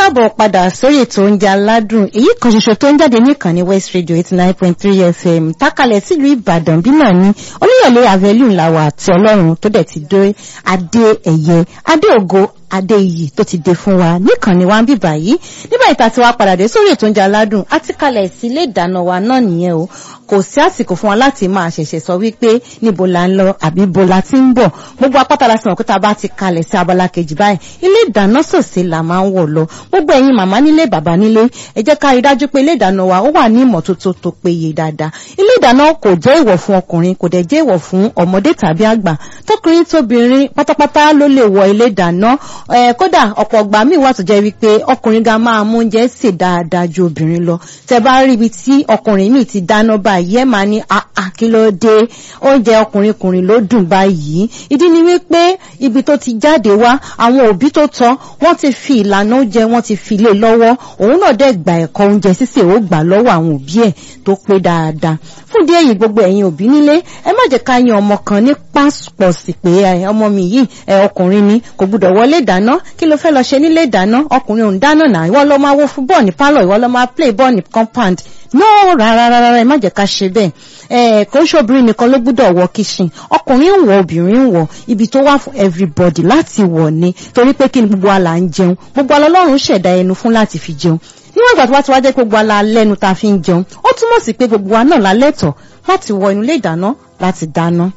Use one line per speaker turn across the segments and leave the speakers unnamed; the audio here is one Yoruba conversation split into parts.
káàbọ̀ padà sórí ètò oúnjẹ aládùn èyí kan ṣoṣo tó ń jáde níkànnì west radio eighty nine point three fm tákàlẹ̀ sílùú ìbàdàn bí náà ní olúyọ̀lé avenue làwà àti ọlọ́run tó dẹ̀ ti dé adé ẹ̀yẹ adé ògo adé iyì tó ti dé fún wa níkànnì wa ń bì báyìí nígbà ìta tí wàá padà dé sórí ètò oúnjẹ aládùn àti kalẹ̀ sí ilé ìdáná wa náà nìyẹn o kò sí àsìkò fún wa láti máa ṣẹ̀ṣẹ̀ sọ wípé níbo la ń lọ àbí bo la ti ń bọ̀ gbogbo apáta la sì mọ̀ pé tá a bá ti kalẹ̀ sí abala kejì báyìí ilé ìdáná sòsè la máa ń wọ̀ lọ gbogbo ẹ̀yin màmá nílé bàbá nílé ẹ jẹ́ ká rí dájú pé ilé ìdáná wa ó wà ní ìmọ́tótó tó péye dáadáa ilé ìdáná kò jẹ́ ìwọ̀ fún ọkùnrin kò dẹ̀ jẹ́ ìwọ̀ fún ọmọdé tàbí àgbà tọkùnrin tóbìnrin pátápátá ló lè wọ ilé ìdáná kódà ọ̀pọ̀ ọgbà míì wà tó jẹ́ wípé ọkùnrin ga máa mú oúnjẹ sè dáadáa ju obìnrin lọ tẹ bá rí ibi tí ọkùnrin míì ti dáná báyìí ẹ máa ní àkílódé oúnjẹ ọkùnrin kùnrin ló dùn báyìí ìdí ni wípé ibi tó ti jáde wá àwọn òbí tó tọ́ wọ́n ti fi ìlànà oúnjẹ wọ́n ti fi lé lọ́wọ́ òun náà dẹ̀ gba ẹ̀kọ́ oúnjẹ sísè ó gbà lọ́wọ́ àwọn òbí ẹ̀ tó pé dáadáa fún ìdí èyí gbogbo ẹ̀yin òbí nílé ẹ má jẹ́ ká yan ọmọ kan ní pásítọ̀sì pé ọmọ mi yìí ọkùnrin ni kò gbúdọ̀ wọlé ìdáná kí ló fẹ́ lọ ṣe nílé ìdáná ọkùnrin òun dáná náà ìwọ lọ máa wo fún bọ́ọ̀ ní pálọ̀ ìwọ lọ máa play bọ́ọ̀ ní compound no rárá rárá ẹ má jẹ́ ká ṣe bẹ́ẹ̀ ẹ kò ń ṣobìnrin nìkan ló gbúdọ̀ wọ kitchen ọkùnrin ń wọ obìnrin ń wọ ibi tó wà fún everybody láti wọ̀ ni torí pé kí ni gbogbo wa là ń jẹun gbogbo alọ́lọ́run ṣẹ̀dá ẹnu fún láti fi jẹun níwọ̀n ìgbà tó wá ti wá jẹ́ pé gbogbo ala lẹ́nu tá a fi ń jẹun ó túmọ̀ sí pé gbogbo wa náà la lẹ́tọ̀ọ́ láti wọ inú ilé ìdáná láti dáná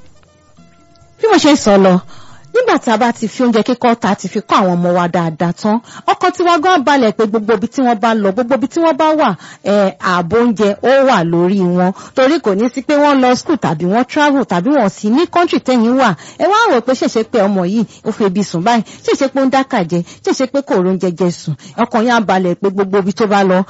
bí mo ṣe ń sọ lọ nígbà tí a bá ti fi oúnjẹ kíkọ́ ta ti fi kọ́ àwọn ọmọ wa dáadáa tán ọkàn tí wọ́n gan balẹ̀ pé gbogbo ibi tí wọ́n bá lọ gbogbo ibi tí wọ́n bá wà ààbò oúnjẹ ó wà lórí wọn torí kò ní sí pé wọ́n lọ school tàbí wọ́n travel tàbí wọ́n sì ní country tẹ̀yìn wà ẹ wá rò pé ṣèṣe pé ọmọ yìí ó fi ebi sùn báyìí ṣèṣe pé ó ń dákà jẹ ṣèṣe pé kò rún jẹjẹ sùn ọkàn yẹn á balẹ̀ pé gbogbo ibi tó bá lọ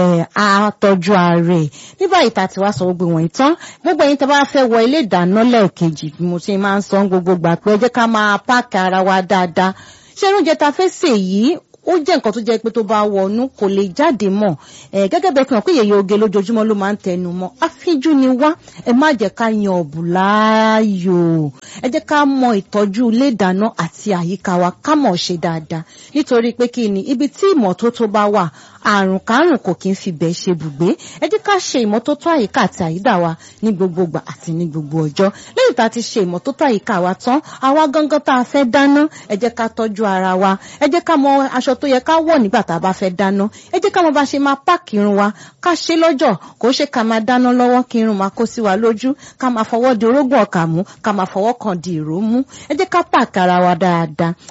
á tọ́jú ààrẹ nígbà ìta tí wàá sọ gbogbo wọ̀nyí tán gbogbo ẹ̀yin tó bá fẹ́ wọ ilé ìdáná lẹ́ẹ̀kejì bí mo ṣe máa ń sọ gbogbo gbà pé ẹ jẹ́ ká máa páàkì ara wa dáadáa ṣé oúnjẹ ta fẹ́ sè yìí ó jẹ́ nǹkan tó jẹ́ pé tó bá wọnú kò lè jáde mọ́ ẹ̀ gẹ́gẹ́ bẹ́ẹ̀ fi hàn pé yèyé oge lójoojúmọ́ ló máa ń tẹnu mọ́ àfíjú ni wá ẹ má jẹ́ ká yan ọ̀bù láàyò ẹ jẹ́ ká mọ ìtọ́jú ilé ìdáná àti àyíká wa ká mọ̀ ṣe dáadáa nítorí pé kí ni ibi tí ìmọ́tótó bá wà àrùn kárùn kò kí ń fi bẹ́ẹ̀ ṣe bùgbé ẹ jẹ́ ká ṣe ìmọ́tótó àyíká àti àyídà wa ní gbogbo ìgbà àti ní gbogbo ọjọ́ lẹ́yìn tá a ti ṣe ìmọ́tótó àyíká wa tán àwa gangan tá a fẹ́ dáná ẹ jẹ́ ká tọ́jú ara wa ẹ jẹ́ ká mọ aṣọ tó yẹ ká wọ̀ nígbà tá a bá fẹ́ dáná ẹ jẹ́ ká mọ bá ṣe máa páàkì irun wa ká ṣe lọ́jọ́ kò ṣe ká máa dáná lọ́wọ́ kí irun máa kó sí wa lójú ká máa fọwọ́ di orógùn ọkà mú ká máa fọwọ́ kan di ìró mú ẹ jẹ́ ká páàkì ara wa dáadáa